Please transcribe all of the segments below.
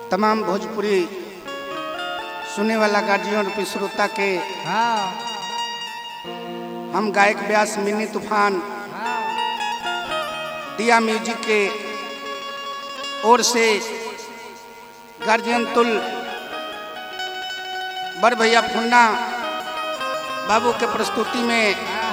तमाम भोजपुरी सुने वाला गार्जियन रूपी श्रोता के हाँ हम गायक व्यास मिनी तूफान हाँ दिया म्यूजिक के ओर से गार्जियन तुल बड़ भैया फुन्ना बाबू के प्रस्तुति में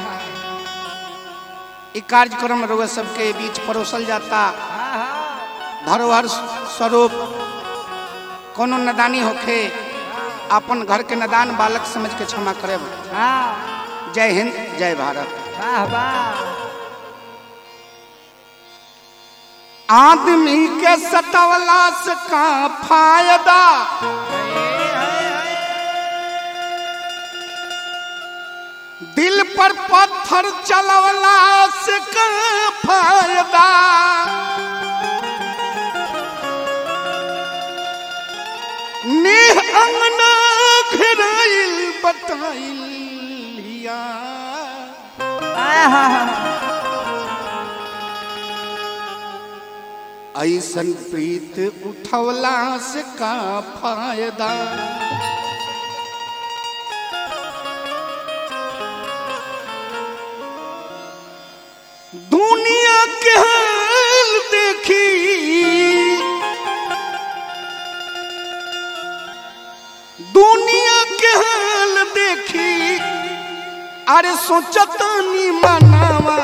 ई कार्यक्रम रउआ सबके बीच परोसल जाता धरोहर स्वरूप कोनो नदानी होखे अपन घर के नदान बालक समझ के क्षमा करे हाँ जय हिंद जय भारत वाह वाह आदमी के सतवला से का फायदा दिल पर पत्थर चलवला से का फायदा नेह अंगना घेराइल बताइल हिया। ऐसन प्रीत उठवला से का फायदा दुनिया के हाल देखी दुनिया के हाल देखी अरे सोचतानी मनावा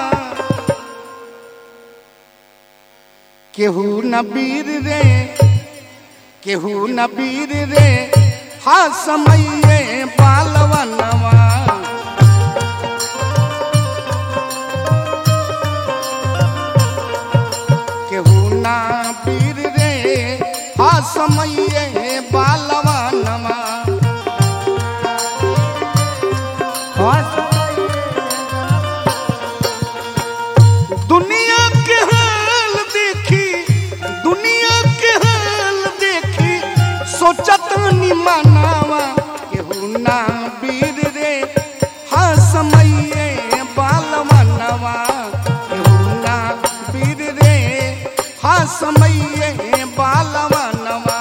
केहू न बीर रे केहू न बीर रे हा समये बालवनवा केहू न बीर रे हा समये बालवनवा दुनिया के हाल देखी दुनिया के हाल देखी सोचत नि मनावा केहू ना बीर रे हा समये बालवनवा केहू ना बीर रे हा समये बालवनवा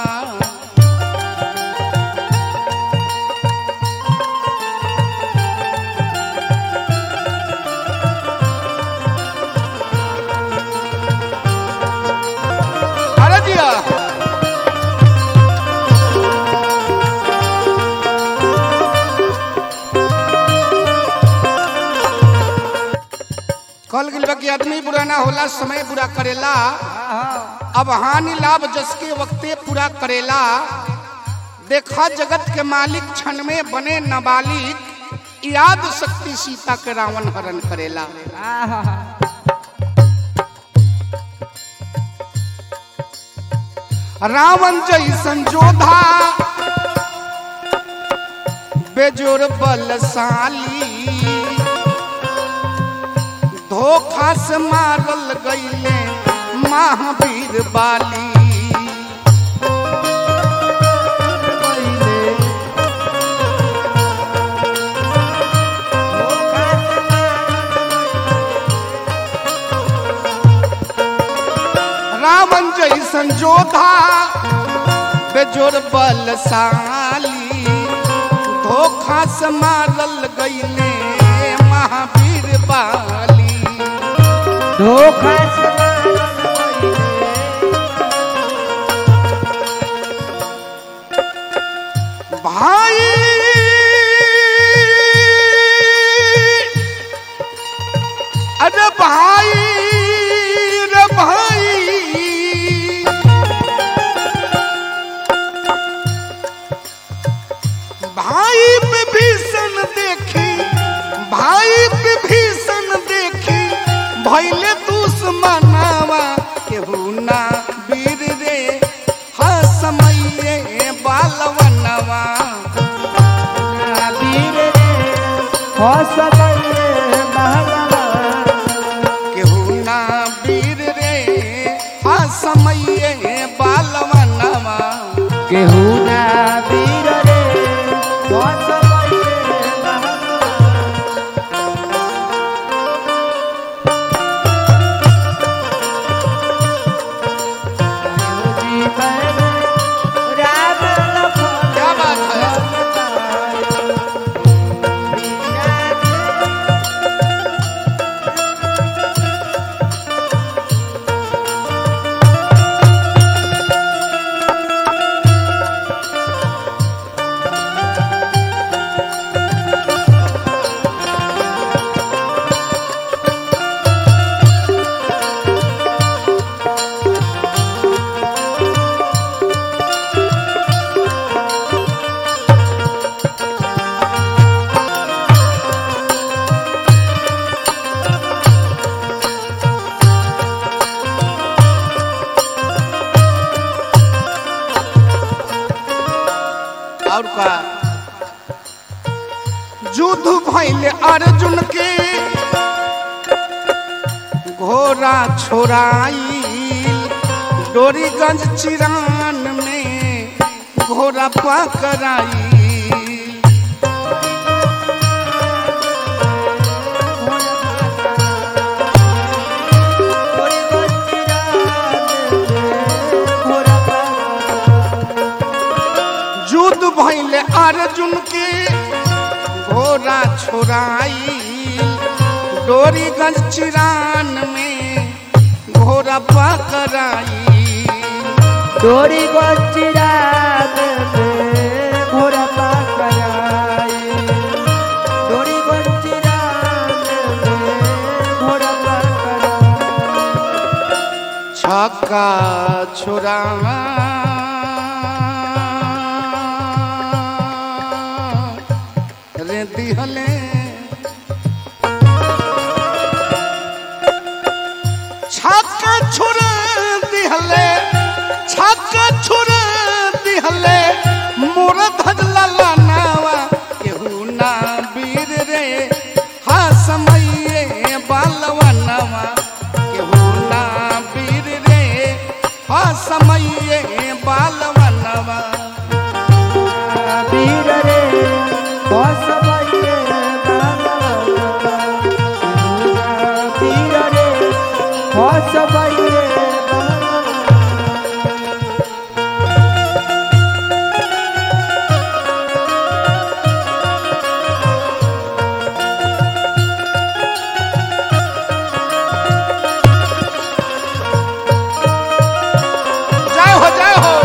अरे दिया कल गिल बा कि आदमी बुरा ना होला समय बुरा करेला अब हानि लाभ जस के वक्ते पूरा करेला देखा जगत के मालिक क्षण में बने नाबालिग याद शक्ति सीता के रावण हरण करेला रावण जैसन जोधा बेजोर बलशाली धोखा से मारल गईले महावीर बाली रावण जैसन जोधा बेजोर बलशाली धोखा से मारल गईले महावीर बाली धोखा भाई अरे भाई रे भाई भाई विभीषण देखी भाई विभीषण देखी भैले दुश्मनावा केहू ना वीर रे हा समये बालवनवा केहू ना वीर रे हा समये बालवनवा केहू ना वीर रे भैले अर्जुन के घोड़ा छोड़ाई डोरीगंज चिरान में घोड़ा पकड़ाई युद्ध भैले अर्जुन के घोड़ा छोड़ाई डोरीगंज चिरान में घोड़ा पकड़ाई डोरी गोचिरा घोड़ा पकड़ाई डोरी गोचिरा घोड़ा पकड़ाई छक्का छोड़ा रे दिहले छक्का छोड़ा दिहले छक्का छोड़ा दिहले मोर धजला लानावा केहू ना वीर रे हा समये बालवनवा केहू ना वीर रे हा समये बालवनवा वीर रे बसबैये बाबा वीर रे बसबैये बाबा जय हो जय हो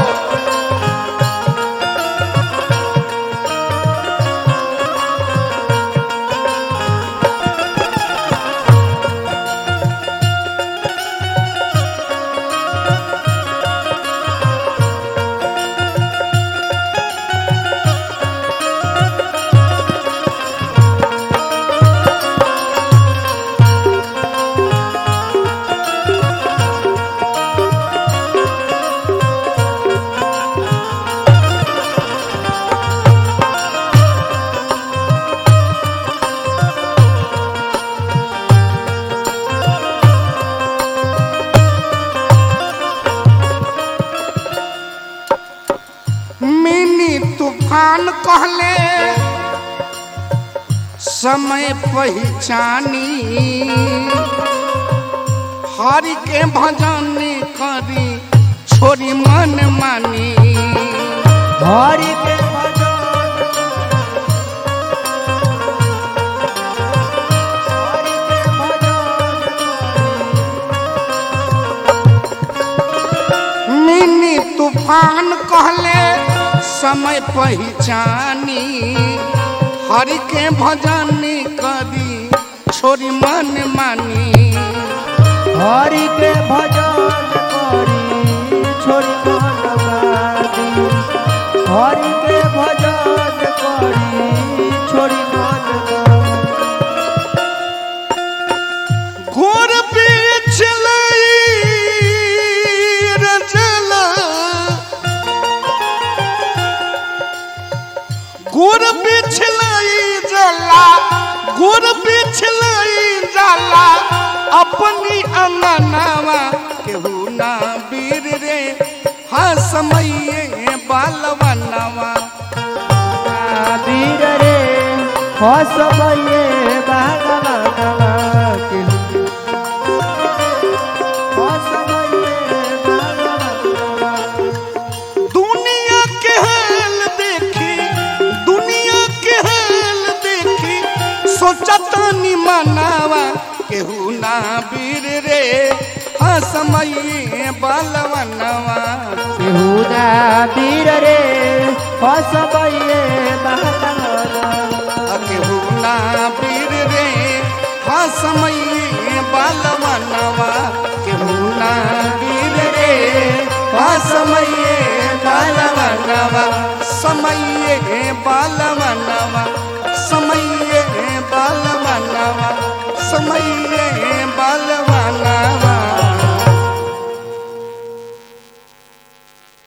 मिनी तूफान कहले समय पहचानी हरि के भजन करी छोरी मन मानी हरि के भजन हरि के भजन मिनी तूफान कहले समय पहचानी हरि के भजन करी छोरी मन मानी हरि के भजन करी छोरी मनवादी हरि के भजन करी छोरी मनवादी घोर बीच रचल गुर बिछलाई जला गुर बिछलाई जला अपनी अंगनावा केहू ना वीर रे हा समये बालवनवा वीर रे हसबैये बागवानवा के हसबैये बागवानवा दुनिया के हाल देखी दुनिया के हाल देखी सोचता नि मनावा केहू ना वीर रे हा समये बालवनवा केहुना वीर रे हसबैये बागवानवा केहू ना वीर रे हा समये बालवनवा केहू ना वीर रे हा समये बालवनवा समये बालवनवा